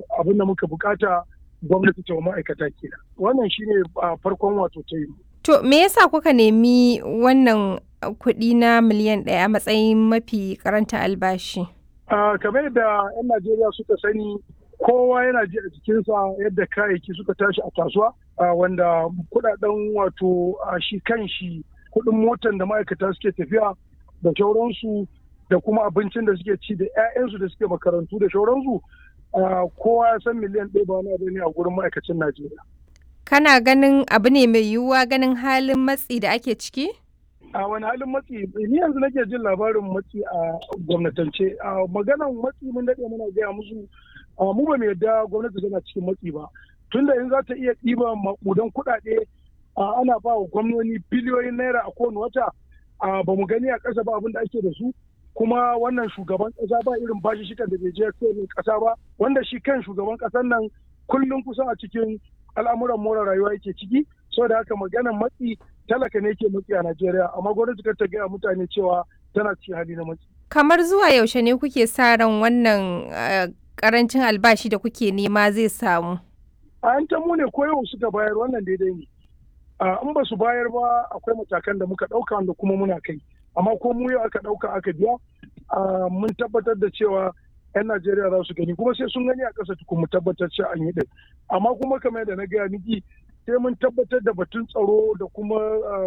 abin da muka bukata gwamnati ta ma'aikata kenan wannan shine farkon wato ta yi to me yasa kuka nemi wannan kuɗi na miliyan ɗaya a matsayin mafi karanta albashi kamar yadda 'yan najeriya suka sani kowa yana ji a jikinsa yadda kayayyaki suka tashi a kasuwa wanda kudaden wato shi kan shi kudin motan da ma'aikata suke tafiya da shauransu da kuma abincin da suke ci da 'ya'yansu da suke makarantu da shauransu kowa ya san miliyan ɗaya ba wani abu ne a gurin ma'aikacin najeriya kana ganin abu ne mai yiwuwa ganin halin matsi da ake ciki a wani halin matsi ni yanzu nake jin labarin matsi a gwamnatance a maganan matsi mun daɗe muna gaya musu mu ba mu yadda gwamnati tana cikin matsi ba tunda in za ta iya ɗiba maƙudan kuɗaɗe ana ba wa gwamnoni biliyoyin naira a kowane wata ba mu gani a ƙasa ba abin da ake da su kuma wannan shugaban ƙasa ba irin bashi shikan da bai je kowane ƙasa ba wanda shi kan shugaban ƙasar nan kullum kusan a cikin al'amuran more rayuwa yake ciki saboda haka maganan matsi talaka ne ke matsi a Najeriya amma gwamnati kar ta gaya mutane cewa tana cikin hali na matsi. Kamar zuwa yaushe ne kuke sa ran wannan karancin albashi da kuke nema zai samu? A yan mu ne ko yau suka bayar wannan daidai ne. In ba su bayar ba akwai matakan da muka ɗauka wanda kuma muna kai. Amma ko mu yau aka ɗauka aka biya mun tabbatar da cewa 'yan Najeriya za su gani kuma sai sun gani a ƙasa tukun mu tabbatar cewa an yi ɗin. Amma kuma kamar yadda na gaya miki sai mun tabbatar da batun tsaro da kuma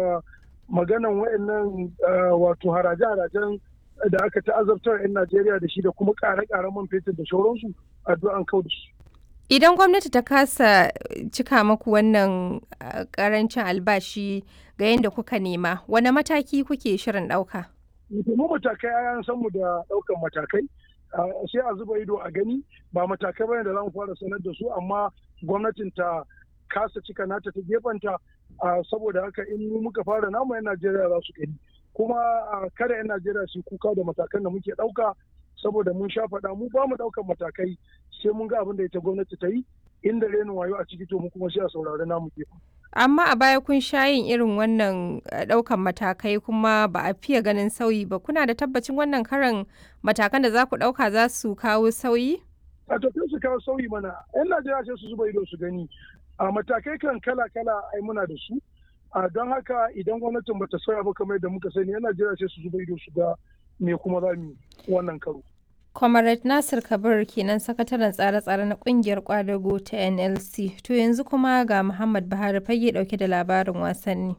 maganan wayannan wato haraje-harajen da aka ta'azabtar 'yan Najeriya da shi da kuma ƙare-ƙaren man fetur da shauransu addu'an kau da su. Idan gwamnati ta kasa cika maku wannan ƙarancin albashi ga yadda kuka nema, wane mataki kuke shirin ɗauka? Mu matakai an san mu da ɗaukan matakai. sai a zuba ido a gani ba matakai bane da za mu fara sanar da su amma gwamnatin ta kasa cika nata ta gefanta saboda haka in muka fara namu 'yan Najeriya za su gani kuma kada 'yan Najeriya su kuka da matakan da muke ɗauka saboda mun sha faɗa mu ba mu ɗaukan matakai sai mun ga abin da ita gwamnati ta yi inda renin wayo a ciki to mu kuma sai a saurari namu gefen. Amma a baya kun sha yin irin wannan ɗaukan matakai kuma ba a fiye ganin sauyi ba kuna da tabbacin wannan karan matakan da za ku ɗauka za su kawo sauyi? A tafiya su kawo sauyi mana 'yan Najeriya sai su zuba ido su gani a matakai kan kala-kala ai muna da su a don haka idan gwamnatin bata sauya ba kamar yadda muka sani 'yan Najeriya sai su zuba ido su ga me kuma za mu wannan karo. Comrade Nasir Kabir kenan sakataren tsare-tsare na kungiyar kwadago ta NLC. To yanzu kuma ga Muhammad Buhari fage dauke da labarin wasanni.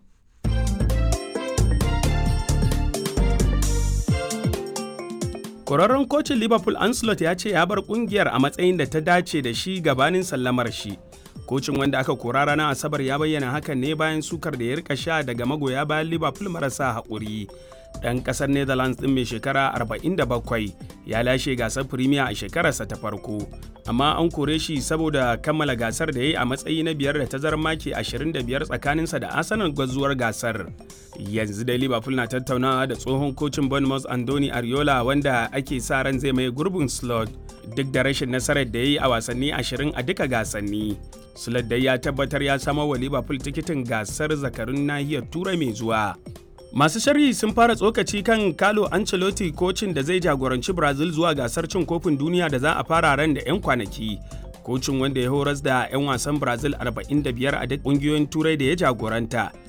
Kwararren kocin Liverpool Ancelot ya ce ya bar kungiyar a matsayin da ta dace da shi gabanin sallamar shi. Kocin wanda aka kora ranar Asabar ya bayyana hakan ne bayan sukar da ya rika sha daga magoya bayan Liverpool marasa haƙuri. ɗan ƙasar netherlands ɗin mai shekara 47 ya lashe gasar premier a shekararsa ta farko amma an kore shi saboda kammala gasar da ya yi a matsayi na biyar da tazarar maki 25 tsakaninsa da arsenal gwazuwar gasar yanzu dai liverpool na tattaunawa da tsohon kocin bournemouth andoni ariola wanda ake sa ran zai mai gurbin slot duk da rashin nasarar da ya yi a wasanni 20 a duka gasanni slot dai ya tabbatar ya samo wa liverpool tikitin gasar zakarun nahiyar turai mai zuwa Masu sharhi sun fara tsokaci kan Carlo Ancelotti kocin da zai jagoranci Brazil zuwa gasar cin kofin duniya da za a fara ran da 'yan kwanaki. Kocin wanda ya horas da 'yan wasan Brazil 45 a duk ƙungiyoyin turai da ya jagoranta